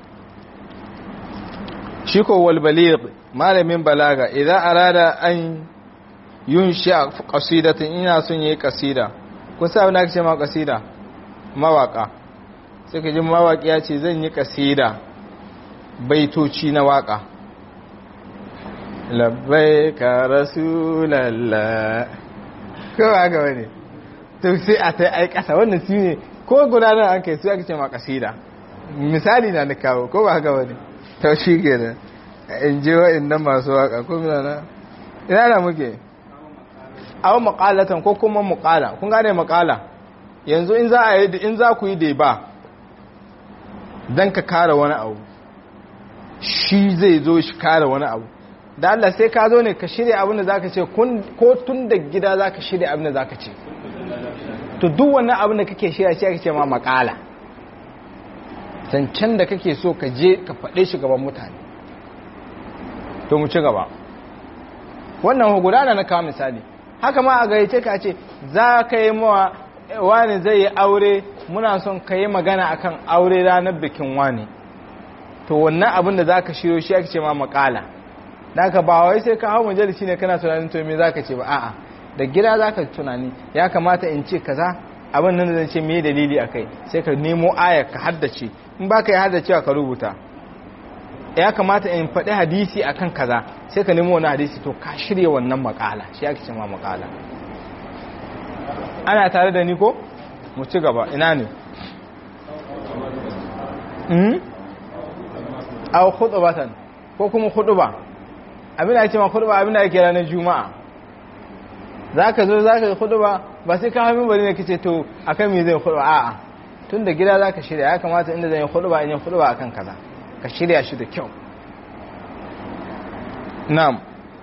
shi ko wal baligh malamin balaga idan arada an yunshi qasidatin ina son yayi qasida kun sa na ce ma qasida mawaka sai ka ji mawaki ya ce zan yi qasida baitoci na waka labbaika rasulallah ko ba ga wani to sai a ta ai kasa wannan su ne ko gudanar an kai su ake ce ma qasida misali na na kawo ko ba ga wani to shi kenan in ji wa'innan masu waka ko na ina da muke awon makalatan ko kuma makala kun gane makala yanzu in za a yi in za ku yi da ba don ka kara wani abu shi zai zo shi kara wani abu da Allah sai ka zo ne ka shirya abin da za ka ce ko tun da gida za ka shirya abin da za ka ce to duk wannan abin da kake shirya shi ake ce ma makala zancen da kake so ka je ka faɗe shi gaban mutane to mu ci gaba wannan gudana na kawo misali haka ma a gayyace ka ce za ka yi mawa wani zai yi aure muna son ka yi magana akan aure ranar bikin wani to wannan abin da za ka shiro shi ake ce ma makala da ka ba wai sai ka hau majalisi ne kana tunanin to me za ka ce ba a'a da gida za ka tunani ya kamata in ce kaza abin nan zan ce me dalili a kai sai ka nemo aya ka haddace in ba ka yi haddacewa ka rubuta ya kamata in faɗi hadisi akan kaza sai ka nemo wani hadisi to ka shirya wannan makala shi ake cewa makala ana tare da ni ko mu ci gaba ina ne hmm aw khutbatan ko kuma huduba abin da ake ma huduba abin da ake ranar juma'a za ka zo za ka yi huduba ba sai ka hamin bari ne kace to akan me zai huduba a'a tun da gida za ka shirya ya kamata inda zai yi huduba in yi huduba akan kaza ka shirya shi da kyau na'am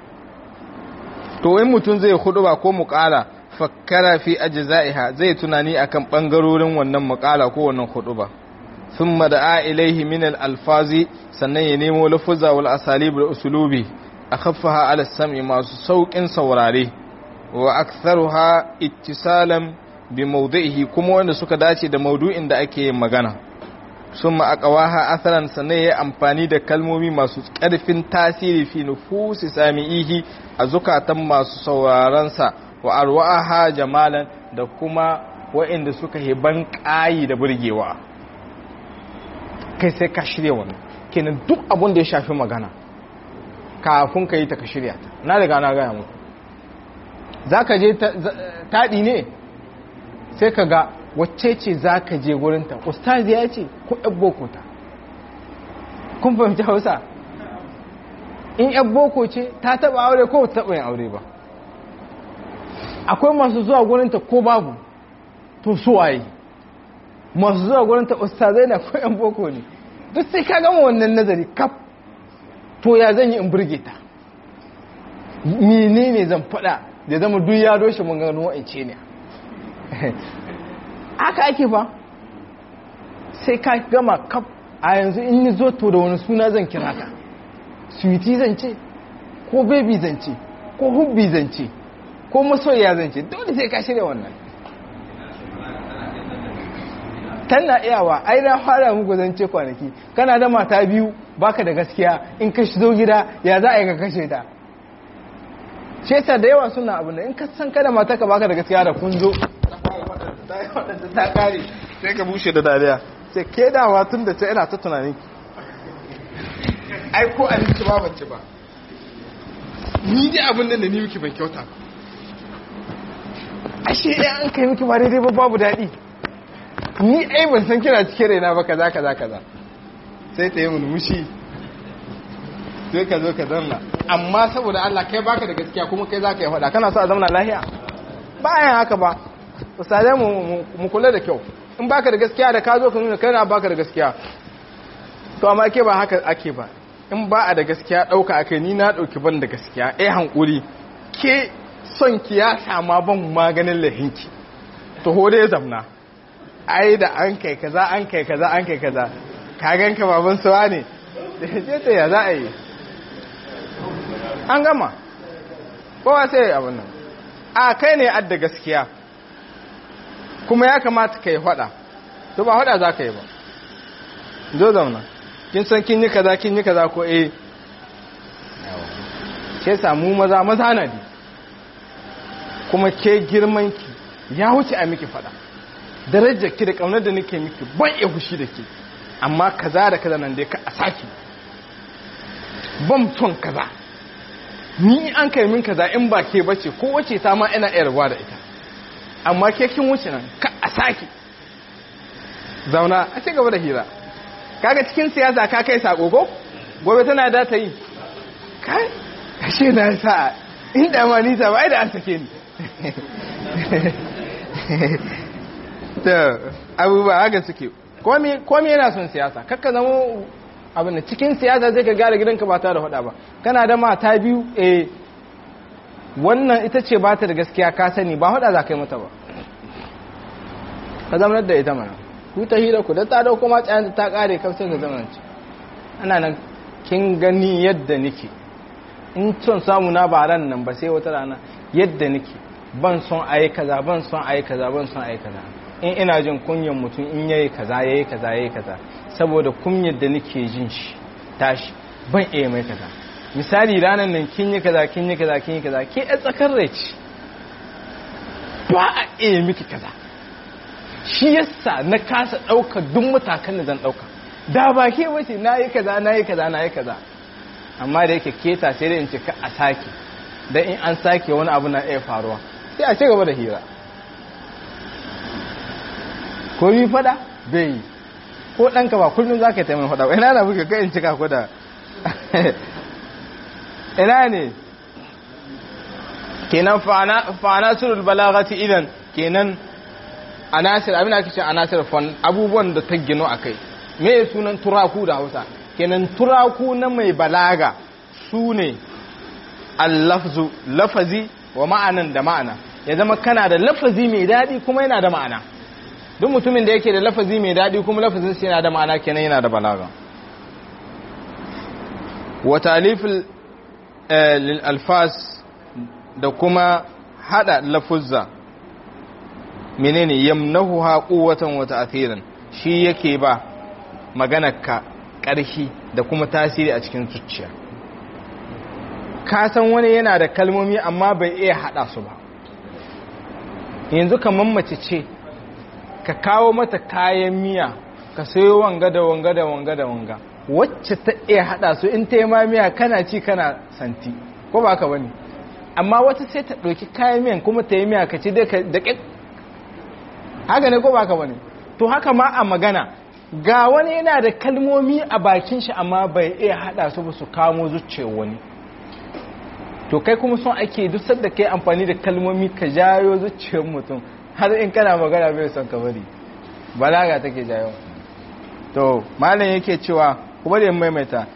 to in mutum zai huduba ko muƙala fakkara fi ajza'iha zai tunani akan bangarorin wannan muƙala ko wannan huduba thumma da'a ilaihi min al-alfazi sannan ya nemo lafuzza wal asalib da usulubi akhaffaha ala sam'i masu saukin saurare wa aktharuha ittisalan bi mawdi'ihi kuma wanda suka dace da maudu'in da ake magana summa aqwaha atharan sannan ya amfani da kalmomi masu ƙarfin tasiri fi nufusi sami'ihi a zukatan masu sauraron sa wa arwa'aha jamalan da kuma wa'inda suka hiban ƙayi da burgewa kai sai ka shirya wannan kenan duk abin da ya shafi magana kafin ka yi ta ka shirya ta na daga na gaya muku za ka je taɗi ne sai ka ga wacce ce za ka je gurinta ustazi ya ce ko yan boko ta kun fahimci hausa in yan boko ce ta taɓa aure ko ta taɓa yin aure ba akwai masu zuwa gurinta ko babu to suwaye masu zuwa gurinta ustazai na ko yan boko ne duk sai ka gama wannan nazari kaf to ya zan yi in burge ta menene zan faɗa da zama duk ya doshe mun gano wa'ance ne haka ake ba sai ka gama kaf a yanzu in ni zo to da wani suna zan kira ka sweetie zan ce ko baby zan ce ko hubbi zan ce ko masoyiya zan ce dole sai ka shirya wannan tana iyawa ai na fara muku zan ce kwanaki kana da mata biyu baka da gaskiya in ka shizo gida ya za a yi ka kashe ta shi yasa da yawa suna abu in ka san kada mata ka baka da gaskiya da kun zo ta kare sai ka bushe da dariya sai ke dawa tun da ta ina ta tunani ai ko abinci ba bance ba ni dai abin da ni miki ban kyauta ashe ɗaya an kai miki ba daidai ba babu daɗi ni ai ban san kina cike raina ba kaza kaza kaza sai ta yi mulmushi sai ka zo ka zanna amma saboda Allah kai baka da gaskiya kuma kai zaka yi faɗa kana so a zauna lahiya bayan haka ba ustadai mu kula da kyau in baka da gaskiya da ka zo ka nuna kana baka da gaskiya to amma ke ba haka ake ba in ba a da gaskiya ɗauka ake ni na ɗauki ban da gaskiya eh hankuri ke son ki ya sama ban maganin lahinki to hore ya zamna ai da an kai kaza an kai kaza an kai kaza ka ganka baban suwa ne da ce ya za a yi an gama kowa sai abin nan a kai ne adda gaskiya kuma ya kamata ka yi hada to ba hada za ka yi ba zo zauna kin san kin yi kaza kin yi kaza ko eh ke samu maza maza na di kuma ke girmanki ya wuce a miki fada darajar ki da kaunar da nake miki ban iya fushi da ke amma kaza da kaza nan dai ka a saki ban son kaza ni an kai min kaza in ba ke bace ko wace ta ma ina yarwa da ita amma ke kin wuce nan ka a saki zauna a ci gaba da hira kaga cikin siyasa ka kai sako ko gobe tana da ta yi kai ashe na sa inda ma nisa ba ai da an sake ni da abubuwa haka suke komi yana son siyasa kakka zama abin da cikin siyasa zai ka gara gidanka ba ta da hada ba kana da mata biyu eh wannan ita ce ba ta da gaskiya ka sani ba hada za ka yi mata ba ka zama da ita mana ku ta hira ku da ta dauko ma tsayan ta kare kafin ka zama ce ana nan kin gani yadda nake in son samu na ba ran nan ba sai wata rana yadda nake ban son ayi kaza ban son ayi kaza ban son ayi kaza in ina jin kunyan mutum in yayi kaza yayi kaza yayi kaza saboda kunyar da nake jin shi tashi ban iya mai kaza misali ranar nan kin yi kaza kin yi kaza kin yi kaza ke a tsakar rai ce ba a iya miki kaza shi yasa na kasa ɗauka duk matakan da zan ɗauka da ba ke wace na yi kaza na yi kaza na yi kaza amma da yake keta sai dai in ce ka a sake dan in an sake wani abu na iya faruwa sai a ci gaba da hira ko yi fada bai yi ko ɗanka ba kullum za ka yi taimakon fada ina na buga kai in cika ku da ina ne kenan fa'anasirul balagati idan kenan anasir abin da ake ce anasir fan abubuwan da ta gino a kai me sunan turaku da hausa kenan turaku na mai balaga su ne allafzu lafazi wa ma'anan da ma'ana ya zama kana da lafazi mai daɗi kuma yana da ma'ana duk mutumin da yake da lafazi mai daɗi kuma lafazin sai yana da ma'ana kenan yana da balaga wa talifil lil alfas da kuma hada lafuzza menene yamnahuha quwwatan wa ta'thiran shi yake ba maganarka ƙarfi da kuma tasiri a cikin zuciya ka san wani yana da kalmomi amma bai iya hada su ba yanzu kamar mace ce ka kawo mata kayan miya ka sayo wanga da wanga da wanga da wanga wacce ta iya hada su in ta yi ma miya kana ci kana santi ko ba ka bane amma wata sai ta ɗauki kayan miyan kuma ta yi miya ka ci da ƙiƙ haka ne ko ba ka bane to haka ma a magana ga wani yana da kalmomi a bakin shi amma bai iya hada su ba su kamo zuciyar wani to kai kuma son ake duk sadda kai amfani da kalmomi ka jayo zuciyar mutum har in kana magana bai son ka bari balaga take jayo to malam yake cewa kuma da maimaita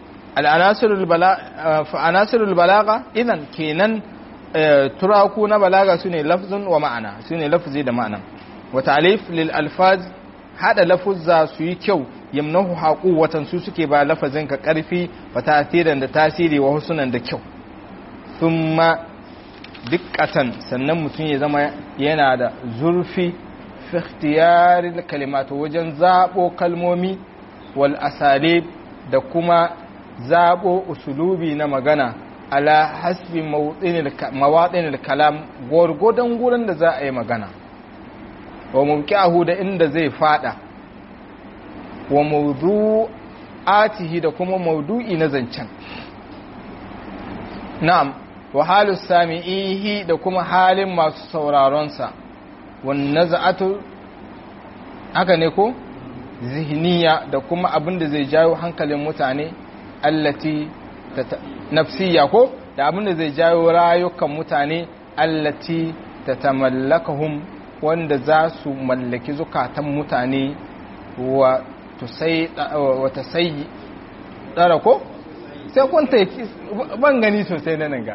al'anasirul balaga idan kenan turaku na balaga su ne lafzun wa ma'ana su ne lafzi da ma'ana wa ta'alif lil alfaz hada lafuzza su yi kyau yamnahu haƙu watan su suke ba lafazin ka ƙarfi wa tasirin da tasiri wa husunan da kyau thumma dikkatan sannan mutum ya zama yana da zurfi fi ikhtiyaril kalimatu wajen zabo kalmomi wal asalib da kuma zabo usulubi na magana ala hasbi mawaɗinil kalam gwargwadon gurin da za a yi magana wa mawqi'ahu da inda zai fada wa mawdu'atihi da kuma mawdu'i na zancen na'am wa halu sami'ihi da kuma halin masu sauraronsa wannan za'atu haka ne ko zihniya da kuma abin da zai jawo hankalin mutane allati nafsiya ko da abin da zai jawo rayukan mutane allati tatamallakahum wanda za su mallaki zukatan mutane wa tusai tsara ko sai kun ta ban gani sosai na nan ga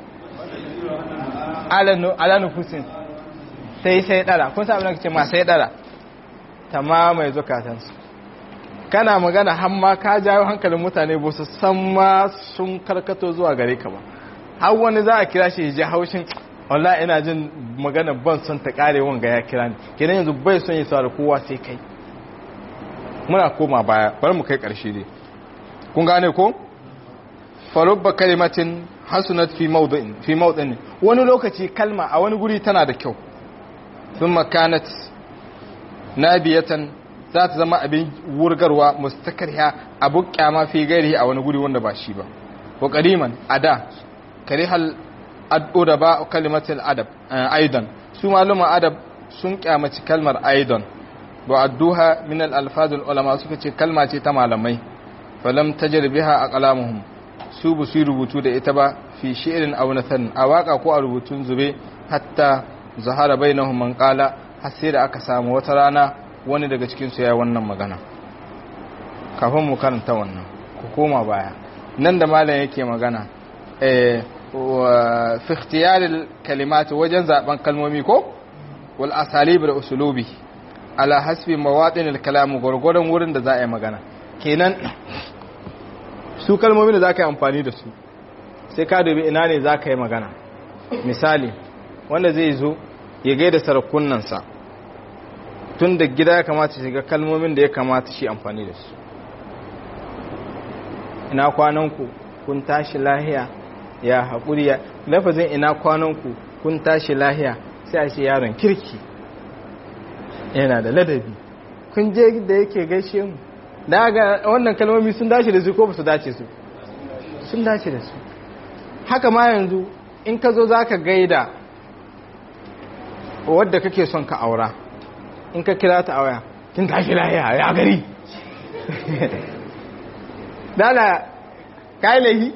alanu fusin sai sai dara kun sa abin da ce ma sai dara ta mamaye zukatansu kana magana hamma ka jawo hankalin mutane ba su san ma sun karkato zuwa gare ka ba har wani za a kira shi ji haushin wallah ina jin magana ban son ta kare wanga ya kira ni kenan yanzu bai son ya saurari kowa sai kai muna koma baya bari mu kai karshe dai kun gane ko farubba kalimatin hasunat fi mawdin fi mawdin wani lokaci kalma a wani guri tana da kyau thumma kanat nabiyatan za ta zama abin wurgarwa mustakarha abu kyama fi gairi a wani guri wanda ba shi ba wa qadiman ada karihal ad'uda ba kalimatul adab aidan su maluma adab sun kyamaci kalmar aidan wa adduha min al alfazul ulama suka ce kalma ce ta malamai falam tajribiha aqlamuhum su bu su rubutu da ita ba fi shi'rin aw nathan a waka ko a rubutun zube hatta zahara bainahum man qala har sai da aka samu wata rana wani daga cikin su ya wannan magana kafin mu karanta wannan ku koma baya nan da malam yake magana eh fi ikhtiyaril kalimat wajen zaben kalmomi ko wal asalib da usulubi ala hasbi mawadin al kalam gurgurdan wurin da za a yi magana kenan su kalmomin da za ka yi amfani da su sai ka dubi ina ne za ka yi magana misali wanda zai zo ya gaida sarakunansa tun da gida ya kamata shiga kalmomin da ya kamata shi amfani da su ina kwananku kun tashi lahiya ya haƙuri ya lafazin ina kwananku kun tashi lahiya sai a ce yaron kirki yana da ladabi kun je da yake gaishe mu daga wannan kalmomi sun dace da su ko ba su dace su sun dace da su haka ma yanzu in ka zo za ka gaida wadda kake son ka aura in ka kira ta waya kin tashi lahiya ya gari dala kai lahi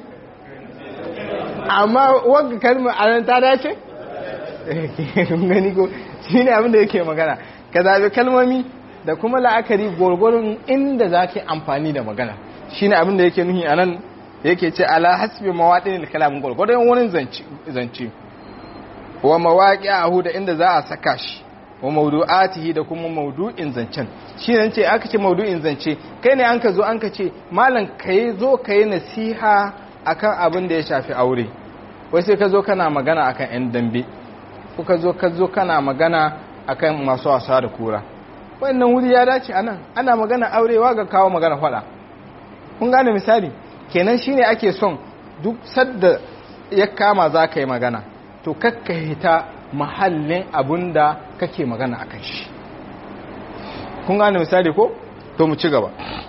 amma wanda kalmar a nan ta dace gani ko shi ne abinda yake magana ka zaɓi kalmomi da kuma la'akari gwargwaron inda za ka yi amfani da magana shi ne abinda yake nuhi a nan yake ce ala hasbi mawaɗin kalamin gwargwaron wurin zance wa mawaƙi a da inda za a saka shi wa maudu'atihi da kuma maudu'in zancen shi ne ce aka ce maudu'in zance kai ne an ka zo an ka ce malam ka yi zo ka yi nasiha akan abin da ya shafi aure wai sai ka zo kana magana akan 'yan dambe ko ka zo ka zo kana magana akan masu wasa da kura wannan wuri ya dace anan ana magana aurewa ga kawo magana fada kun gane misali kenan shine ake son duk sadda ya kama za ka yi magana to kakka hita mahallin abun da kake magana akan shi kun gane misali ko to mu ci gaba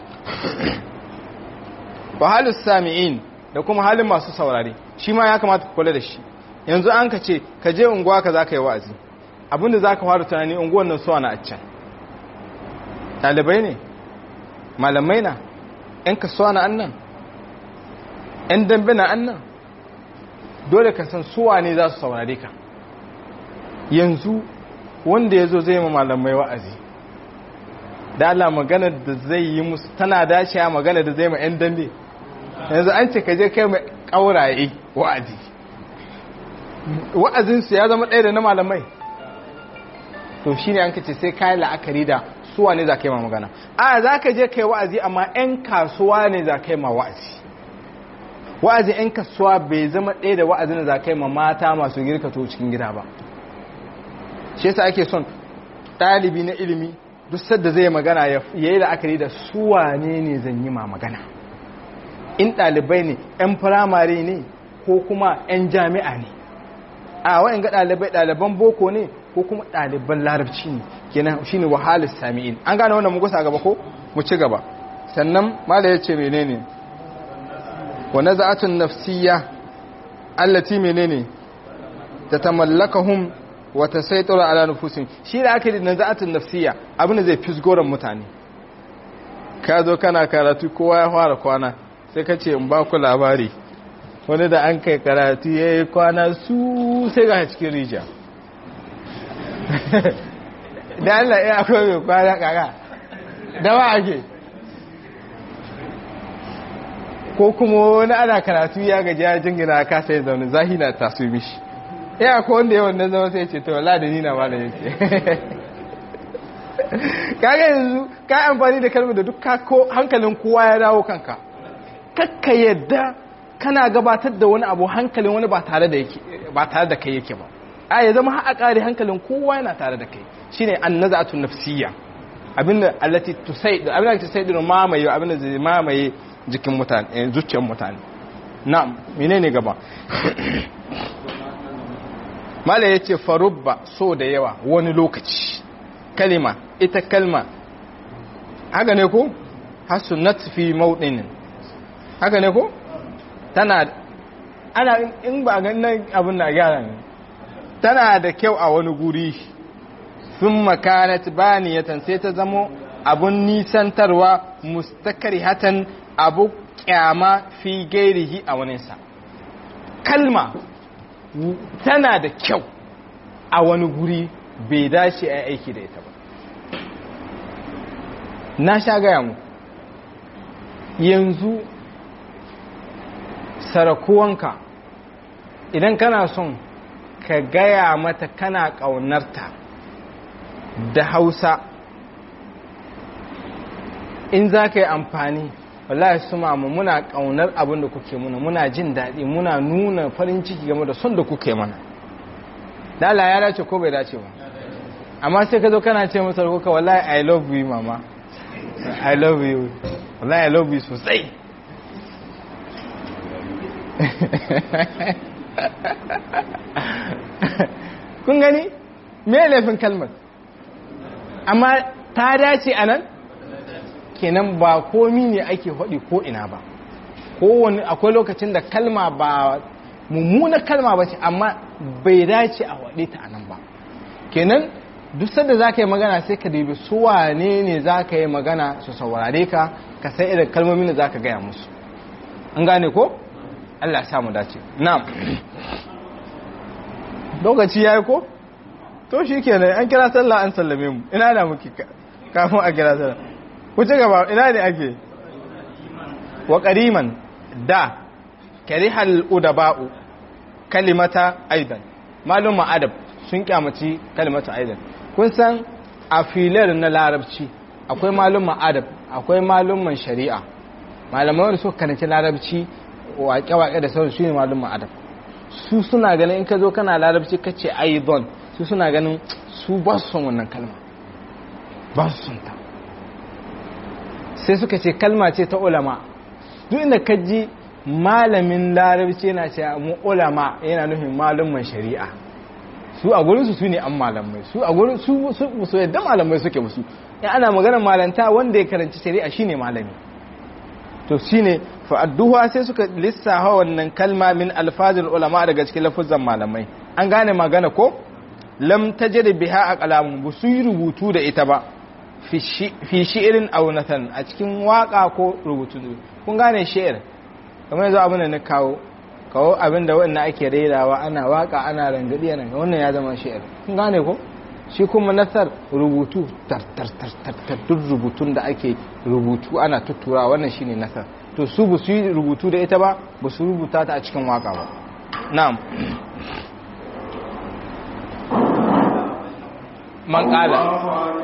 wa halus sami'in da kuma halin masu saurare shi ma ya kamata ku kula da shi yanzu an ka ce ka je unguwa ka za ka yi wa'azi abinda za ka fara tunani unguwan nan suwa na a can ɗalibai ne malamai na ‘yan kasuwa na annan ‘yan dambe na annan dole ka san suwa ne za su saurare ka yanzu wanda ya zo zai ma malamai wa'azi da Allah magana da zai yi musu tana dacewa magana da zai ma ‘yan dambe yanzu an ce ka je kai mai ƙauraye wa'azi wa'azinsu ya zama ɗaya da na malamai to shi ne an kace sai kayan la'akari da suwa ne za ka yi ma magana a za ka je kai wa'azi amma 'yan kasuwa ne za ka yi ma wa'azi wa'azin 'yan kasuwa bai zama ɗaya da wa'azin da za ka yi ma mata masu girka to cikin gida ba shi yasa ake son ɗalibi na ilimi duk sadda zai magana ya yi la'akari da suwa ne ne zan yi ma magana in ɗalibai ne 'yan firamare ne ko kuma 'yan jami'a ne a wa'in ga ɗalibai ɗaliban boko ne ko kuma ɗaliban larabci ne kenan shi ne wahalar sami'in an gane wannan mugusa gaba ko mu ci gaba sannan mala ya ce menene wa naza'atun nafsiyya allati menene ta tamallakahum wa tasaytara ala nufusin shi da ake da naza'atun nafsiyya abin da zai fisgoran mutane ka zo kana karatu kowa ya fara kwana sai ka ce in ba ku labari wani da an kai karatu ya yi kwana su sai ga cikin rijiya da Allah ya akwai mai kwana kaka da ba ake ko kuma wani ana karatu ya gaji ya jingina ka sai zaune zahi na taso mishi ya akwai wanda yawan na zama sai ce to wala da nina ma da yake kaga yanzu ka amfani da kalmar da duk hankalin kowa ya dawo kanka kakka yadda kana gabatar da wani abu hankalin wani ba tare da yake ba tare da kai yake ba a ya zama har kare hankalin kowa yana tare da kai shine annazatu nafsiyya abinda allati tusaid abinda tusaid mamaye abinda zai mamaye jikin mutane zuciyar mutane na'am menene gaba mala yace farubba so da yawa wani lokaci kalima ita kalma haka ne ko hasunat fi mawdinin haka ne ko tana ana in ba ganin abin na gyara ne tana da kyau a wani guri sun makanat baniyatan sai ta zamo abun nisantarwa mustakari hatan abu kyama fi gairihi a waninsa kalma tana da kyau a wani guri bai dace a aiki da ita ba na sha gaya mu yanzu sarakuwanka idan kana son ka gaya mata kana ƙaunarta da hausa in za ka yi amfani wallahi su mamu muna ƙaunar abin da kuke muna muna jin daɗi muna nuna farin ciki game da son da kuke mana dala ya dace ko bai dace ba amma sai ka zo kana ce masa kuka wallahi i love you mama i love you wallahi i love you sosai kun gani me laifin kalmar amma ta dace a nan kenan ba komi ne ake haɗi ko ina ba kowane akwai lokacin da kalma ba mummuna kalma ba ce amma bai dace a waɗe ta a nan ba kenan duk sanda za ka yi magana sai ka dubi su wane ne za ka yi magana su saurare ka ka sai irin kalmomin da za ka gaya musu an gane ko Allah ya samu dace na'am lokaci yayi ko to shikenan an kira sallah an sallame mu ina da muke kafin a kira sallah ku ci gaba ina ne ake wa qariman da karihal udaba'u kalimata aidan malum adab sun kyamaci kalimata aidan kun san a filar na larabci akwai malum adab akwai malumman shari'a malamai wanda suka karanci larabci waƙe-waƙe da sauran su ne malumman adab su suna ganin in ka zo kana larabci ka ce aidan su suna ganin su ba su son wannan kalma ba su son ta sai suka ce kalma ce ta ulama duk inda ka ji malamin larabci yana ce mu ulama yana nufin malumman shari'a su a gurin su ne an malamai su a gurin su su yadda malamai suke musu in ana magana malanta wanda ya karanci shari'a shine malami to shine fa addu'a sai suka lissafa wannan kalma min alfazil ulama daga cikin lafuzan malamai an gane magana ko lam tajid biha aqlamun bu su yi rubutu da ita ba fi shi'irin aw nathan a cikin waka ko rubutu kun gane shi'ir kamar yanzu abin da na kawo kawo abin da wannan ake rairawa ana waka ana rangadi ana wannan ya zama shi'ir kun gane ko shi kuma nasar rubutu tar duk rubutun da ake rubutu ana tuttura wannan shine nasar to su ba su yi rubutu da ita ba ba su rubuta ta a cikin waka ba na'am man kala